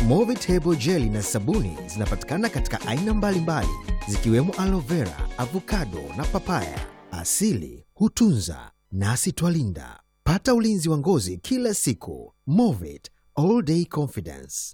Movitable jeli na sabuni zinapatikana katika aina mbalimbali zikiwemo aloe vera, avocado na papaya. Asili hutunza nasi twalinda. Pata ulinzi wa ngozi kila siku. Movit all day confidence.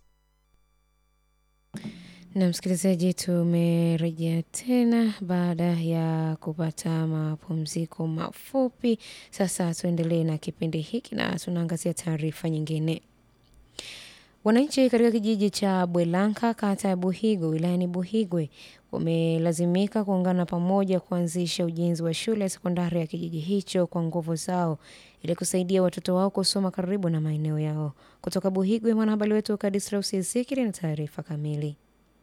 Na msikilizaji, tumerejea tena baada ya kupata mapumziko mafupi. Sasa tuendelee na kipindi hiki na tunaangazia taarifa nyingine. Wananchi katika kijiji cha Bwelanka kata ya Buhigwe wilayani Buhigwe wamelazimika kuungana pamoja kuanzisha ujenzi wa shule ya sekondari ya kijiji hicho kwa nguvu zao ili kusaidia watoto wao kusoma karibu na maeneo yao. Kutoka Buhigwe, mwanahabari wetu Kadisraus Ezekiel na taarifa kamili.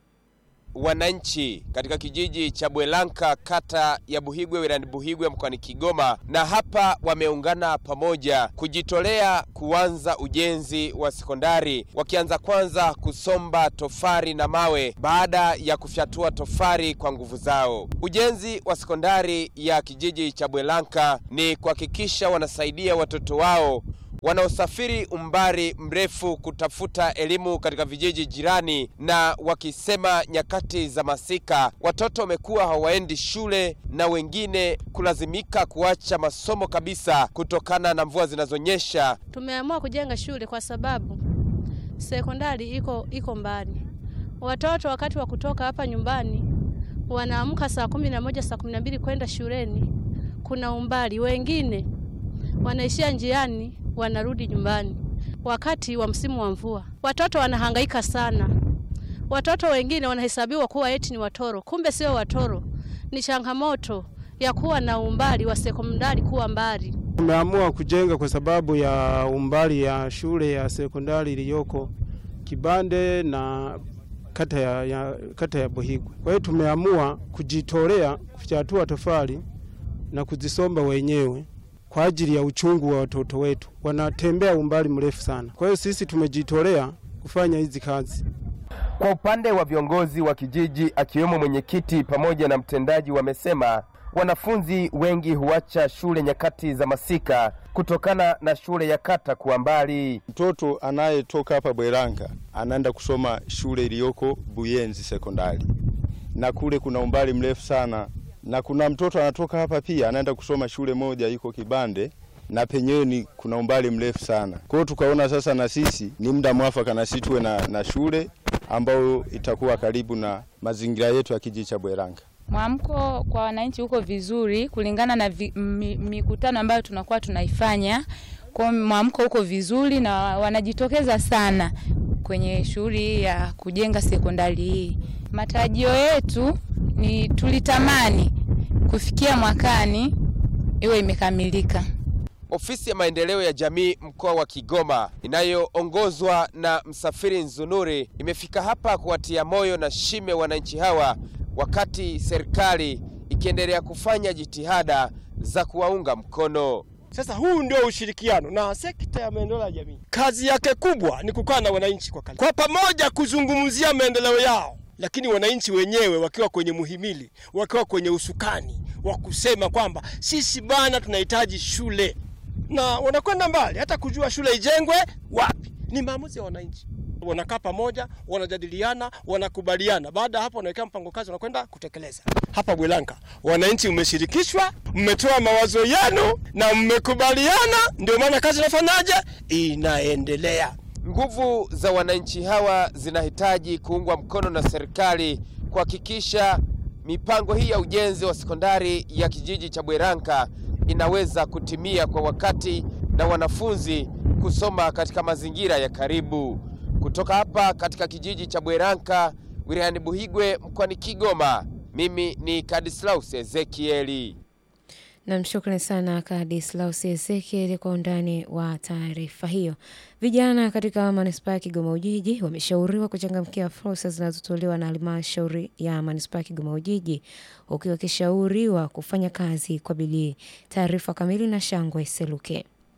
Wananchi katika kijiji cha Bwelanka kata ya Buhigwe wilayani Buhigwe mkoani Kigoma, na hapa wameungana pamoja kujitolea kuanza ujenzi wa sekondari, wakianza kwanza kusomba tofari na mawe baada ya kufyatua tofari kwa nguvu zao. Ujenzi wa sekondari ya kijiji cha Bwelanka ni kuhakikisha wanasaidia watoto wao wanaosafiri umbali mrefu kutafuta elimu katika vijiji jirani, na wakisema nyakati za masika watoto wamekuwa hawaendi shule na wengine kulazimika kuacha masomo kabisa kutokana na mvua zinazonyesha. Tumeamua kujenga shule kwa sababu sekondari iko iko mbali. Watoto wakati wa kutoka hapa nyumbani wanaamka saa kumi na moja saa kumi na mbili kwenda shuleni, kuna umbali. Wengine wanaishia njiani wanarudi nyumbani wakati wa msimu wa mvua. Watoto wanahangaika sana. Watoto wengine wanahesabiwa kuwa eti ni watoro, kumbe sio watoro. Ni changamoto ya kuwa na umbali wa sekondari kuwa mbali. Tumeamua kujenga kwa sababu ya umbali ya shule ya sekondari iliyoko Kibande na kata ya, ya, kata ya Buhigwe. Kwa hiyo tumeamua kujitolea kufyatua tofali na kuzisomba wenyewe kwa ajili ya uchungu wa watoto wetu, wanatembea umbali mrefu sana. Kwa hiyo sisi tumejitolea kufanya hizi kazi. Kwa upande wa viongozi wa kijiji akiwemo mwenyekiti pamoja na mtendaji, wamesema wanafunzi wengi huacha shule nyakati za masika kutokana na shule ya kata kuwa mbali. Mtoto anayetoka hapa Bweranga anaenda kusoma shule iliyoko Buyenzi sekondari, na kule kuna umbali mrefu sana na kuna mtoto anatoka hapa pia anaenda kusoma shule moja iko Kibande na penyewe ni kuna umbali mrefu sana. Kwa hiyo tukaona sasa na sisi ni muda mwafaka na sisi tuwe na, na shule ambayo itakuwa karibu na mazingira yetu ya kijiji cha Bweranga. Mwamko kwa wananchi huko vizuri kulingana na vi, mi, mikutano ambayo tunakuwa tunaifanya. Kwa mwamko huko vizuri na wanajitokeza sana kwenye shughuli ya kujenga sekondari hii. Matarajio yetu ni tulitamani kufikia mwakani iwe imekamilika. Ofisi ya maendeleo ya jamii mkoa wa Kigoma inayoongozwa na Msafiri Nzunuri imefika hapa kuwatia moyo na shime wananchi hawa, wakati serikali ikiendelea kufanya jitihada za kuwaunga mkono. Sasa huu ndio ushirikiano na sekta ya maendeleo ya jamii. Kazi yake kubwa ni kukaa na wananchi kwa, kwa pamoja kuzungumzia maendeleo yao lakini wananchi wenyewe wakiwa kwenye muhimili, wakiwa kwenye usukani wa kusema kwamba sisi bana tunahitaji shule, na wanakwenda mbali hata kujua shule ijengwe wapi. Ni maamuzi ya wananchi. Wanakaa pamoja, wanajadiliana, wanakubaliana. Baada ya hapo, wanaweka mpango kazi, wanakwenda kutekeleza. Hapa Bwelanka wananchi mmeshirikishwa, mmetoa mawazo yenu na mmekubaliana, ndio maana kazi inafanyaje, inaendelea. Nguvu za wananchi hawa zinahitaji kuungwa mkono na serikali kuhakikisha mipango hii ya ujenzi wa sekondari ya kijiji cha Bweranka inaweza kutimia kwa wakati na wanafunzi kusoma katika mazingira ya karibu. Kutoka hapa katika kijiji cha Bweranka wilayani Buhigwe mkoani Kigoma, mimi ni Kadislaus Ezekieli. Namshukrani sana Kadislaus Ezekieli kwa undani wa taarifa hiyo. Vijana katika manispaa ya Kigoma Ujiji wameshauriwa kuchangamkia fursa zinazotolewa na halmashauri ya manispaa ya Kigoma Ujiji, huku wakishauriwa kufanya kazi kwa bidii. Taarifa kamili na Shangwe Seluke.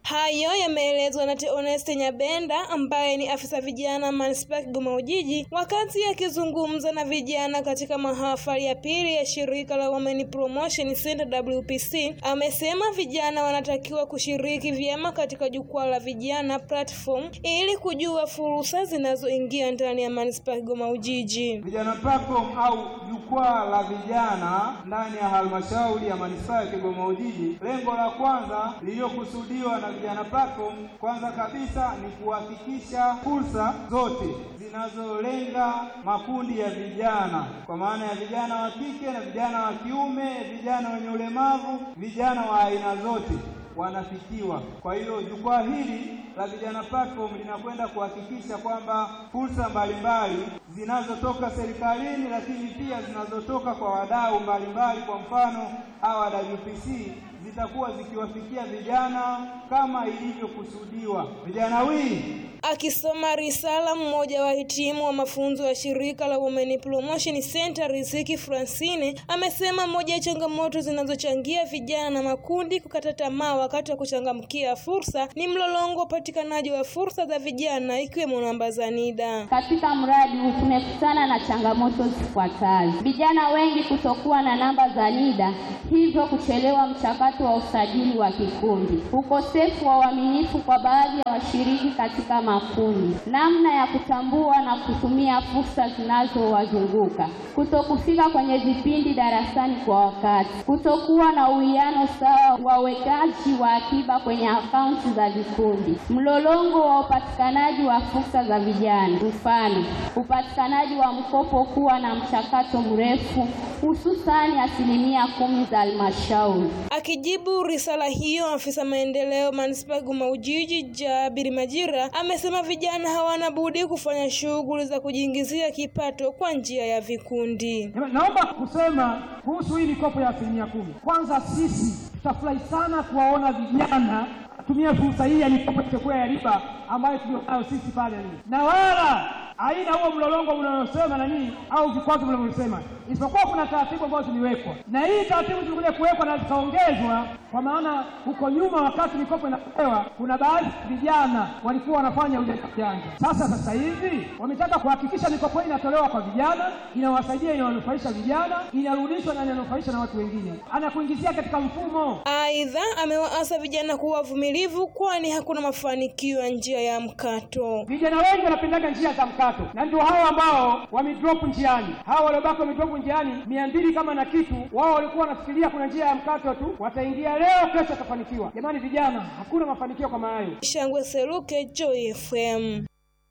Hayo yameelezwa na Theoneste Nyabenda ambaye ni afisa vijana manispaa ya Kigoma Ujiji wakati akizungumza na vijana katika mahafali ya pili ya shirika la Women Promotion Center WPC. Amesema vijana wanatakiwa kushiriki vyema katika jukwaa la vijana platform ili kujua fursa zinazoingia ndani ya manispaa ya Kigoma Ujiji. Vijana platform au jukwaa la vijana ndani ya halmashauri ya manispaa ya Kigoma Ujiji, lengo la kwanza lililokusudiwa na vijana platform, kwanza kabisa ni kuhakikisha fursa zote zinazolenga makundi ya vijana, kwa maana ya vijana wa kike na vijana wa kiume, vijana wenye ulemavu, vijana wa aina zote wanafikiwa. Kwa hiyo jukwaa hili la vijana platform linakwenda kuhakikisha kwamba fursa mbalimbali zinazotoka serikalini, lakini pia zinazotoka kwa wadau mbalimbali, kwa mfano hawa WPC zitakuwa zikiwafikia vijana kama ilivyokusudiwa. Vijana wii Akisoma risala, mmoja wa hitimu wa mafunzo ya shirika la Women Promotion Center Riziki Francine amesema moja ya changamoto zinazochangia vijana na makundi kukata tamaa wakati wa kuchangamkia fursa ni mlolongo wa upatikanaji wa fursa za vijana ikiwemo namba za NIDA. Katika mradi huu tumekutana na changamoto zifuatazo: vijana wengi kutokuwa na namba za NIDA, hivyo kuchelewa mchakato wa usajili wa kikundi, ukosefu wa uaminifu kwa baadhi ya washiriki katika makundi, namna ya kutambua na kutumia fursa zinazowazunguka, kutokufika kwenye vipindi darasani kwa wakati, kutokuwa na uwiano sawa wa uwekaji wa akiba kwenye akaunti za vikundi, mlolongo wa upatikanaji wa fursa za vijana, mfano upatikanaji wa mkopo kuwa na mchakato mrefu, hususani asilimia kumi za halmashauri. Akijibu risala hiyo, afisa maendeleo manispaa Kigoma Ujiji Jabiri Majira amesema vijana hawana budi kufanya shughuli za kujiingizia kipato kwa njia ya vikundi. Naomba kusema kuhusu hii mikopo ya asilimia kumi. Kwanza sisi tutafurahi sana kuwaona vijana tumia fursa hii ya mikopo itakuwa ya riba ambayo tulionayo sisi pale nini, na wala haina huo mlolongo mnaosema na nini au vikwazo mnavyosema, isipokuwa kuna taratibu ambazo ziliwekwa, na hii taratibu zilikuja kuwekwa na zikaongezwa, kwa maana huko nyuma, wakati mikopo inapewa, kuna baadhi ya vijana walikuwa wanafanya ujanja ujanja. Sasa sasa hivi wametaka kuhakikisha mikopo hii inatolewa kwa vijana, inawasaidia, inawanufaisha vijana, inarudishwa na inanufaisha na watu wengine, anakuingizia katika mfumo. Aidha, amewaasa vijana kuwa wavumilivu, kwani hakuna mafanikio ya njia ya mkato. Vijana wengi wanapendaga njia za mkato, na ndio hao ambao wamedrop njiani. Hao waliobaki wamedrop njiani mia mbili kama na kitu, wao walikuwa wanafikiria kuna njia ya mkato tu, wataingia leo, kesho watafanikiwa. Jamani vijana, hakuna mafanikio kama hayo. Shangwe Seruke, Joy FM.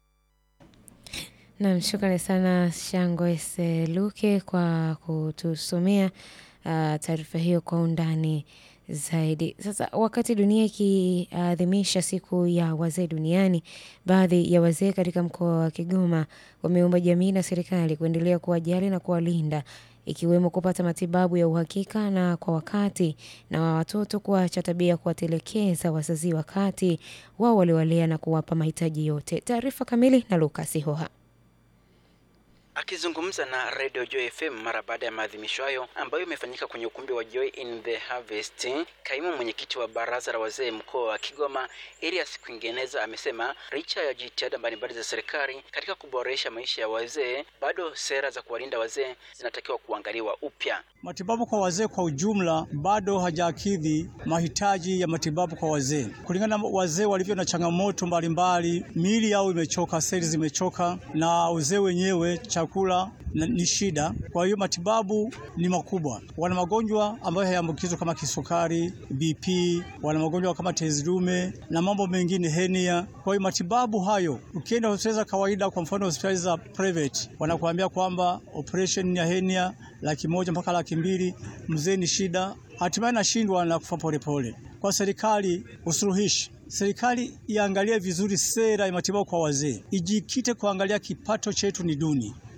Nam, shukrani sana Shangwe Seluke kwa kutusomea uh, taarifa hiyo kwa undani zaidi. Sasa wakati dunia ikiadhimisha siku ya wazee duniani, baadhi ya wazee katika mkoa wa Kigoma wameomba jamii na serikali kuendelea kuwajali na kuwalinda ikiwemo kupata matibabu ya uhakika na kwa wakati na wa watoto kuacha tabia ya kuwatelekeza wazazi wakati wao waliwalea na kuwapa mahitaji yote. Taarifa kamili na Lucas Hoha. Akizungumza na Radio Joy FM mara baada ya maadhimisho hayo ambayo imefanyika kwenye ukumbi wa Joy in the Harvest, kaimu mwenyekiti wa baraza la wazee mkoa wa Kigoma Elias Kwingeneza amesema licha ya jitihada mbalimbali za serikali katika kuboresha maisha ya wazee, bado sera za kuwalinda wazee zinatakiwa kuangaliwa upya. Matibabu kwa wazee kwa ujumla bado hajakidhi mahitaji ya matibabu kwa wazee, kulingana na wazee walivyo na changamoto mbalimbali, miili yao imechoka, seli zimechoka, na uzee wenyewe chakula ni shida. Kwa hiyo matibabu ni makubwa. Wana magonjwa ambayo hayaambukizwa kama kisukari, BP, wana magonjwa kama tezi dume na mambo mengine, henia. Kwa hiyo matibabu hayo, ukienda hospitali za kawaida, kwa mfano hospitali za private, wanakuambia kwamba operation ya henia laki moja mpaka laki mbili, mzee ni shida, hatimaye nashindwa na kufa polepole. Kwa serikali usuluhishi serikali iangalie vizuri sera ya matibabu kwa wazee, ijikite kuangalia kipato chetu ni duni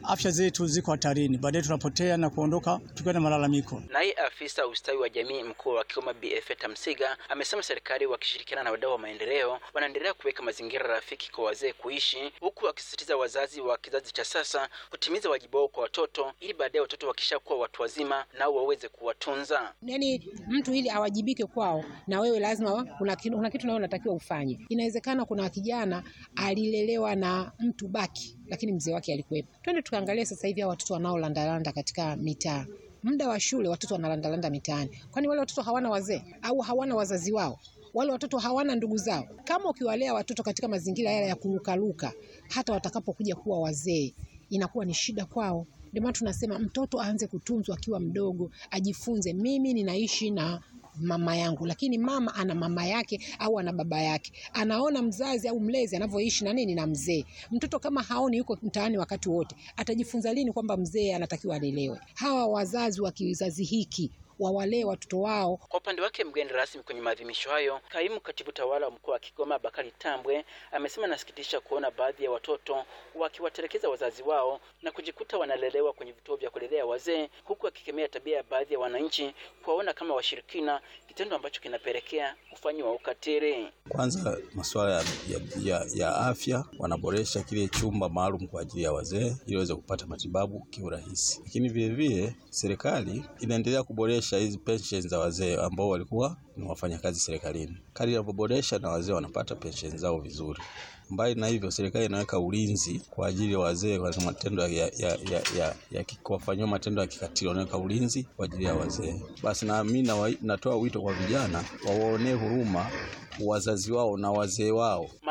afya zetu ziko hatarini, baadaye tunapotea na kuondoka tukiwa na malalamiko. Naye afisa ustawi wa jamii mkoa wa Kigoma BF Tamsiga amesema serikali wakishirikiana na wadau wa maendeleo wanaendelea kuweka mazingira rafiki kwa wazee kuishi, huku akisisitiza wazazi wa kizazi cha sasa kutimiza wajibu wao kwa watoto ili baadaye watoto wakishakuwa watu wazima nao waweze kuwatunza. Yani mtu ili awajibike kwao, na wewe lazima kuna kitu, kuna kitu nawe unatakiwa ufanye. Inawezekana kuna kijana alilelewa na mtu baki, lakini mzee wake alikuwepo. Twende tukaangalia sasa hivi hao watoto wanaolandalanda katika mitaa muda wa shule watoto wanalandalanda mitaani, kwani wale watoto hawana wazee au hawana wazazi wao? Wale watoto hawana ndugu zao? Kama ukiwalea watoto katika mazingira yale ya kurukaruka, hata watakapokuja kuwa wazee inakuwa ni shida kwao. Ndio maana tunasema mtoto aanze kutunzwa akiwa mdogo, ajifunze, mimi ninaishi na mama yangu, lakini mama ana mama yake au ana baba yake, anaona mzazi au mlezi anavyoishi na nini na mzee. Mtoto kama haoni yuko mtaani wakati wote, atajifunza lini kwamba mzee anatakiwa alelewe? Hawa wazazi wa kizazi hiki wawalee watoto wao. Kwa upande wake, mgeni rasmi kwenye maadhimisho hayo, kaimu katibu tawala wa mkoa wa Kigoma Bakari Tambwe amesema nasikitisha kuona baadhi ya watoto wakiwatelekeza wazazi wao na kujikuta wanalelewa kwenye vituo vya kulelea wazee, huku akikemea tabia ya baadhi ya wananchi kuwaona kama washirikina, kitendo ambacho kinapelekea ufanyi wa ukatili. Kwanza masuala ya, ya, ya, ya afya, wanaboresha kile chumba maalum kwa ajili ya wazee ili waweze kupata matibabu kiurahisi, lakini vilevile serikali inaendelea kuboresha hizi pensheni za wazee ambao walikuwa ni wafanyakazi serikalini. Kadri inavyoboresha na wazee wanapata pensheni zao vizuri. Mbali na hivyo, serikali inaweka ulinzi kwa ajili ya wazee kwa matendo ya, ya, ya, ya, ya, ya kuwafanyiwa matendo ya kikatili, wanaweka ulinzi kwa ajili ya wazee. Basi na mimi natoa wito kwa vijana wawaonee huruma wazazi wao na wazee wao.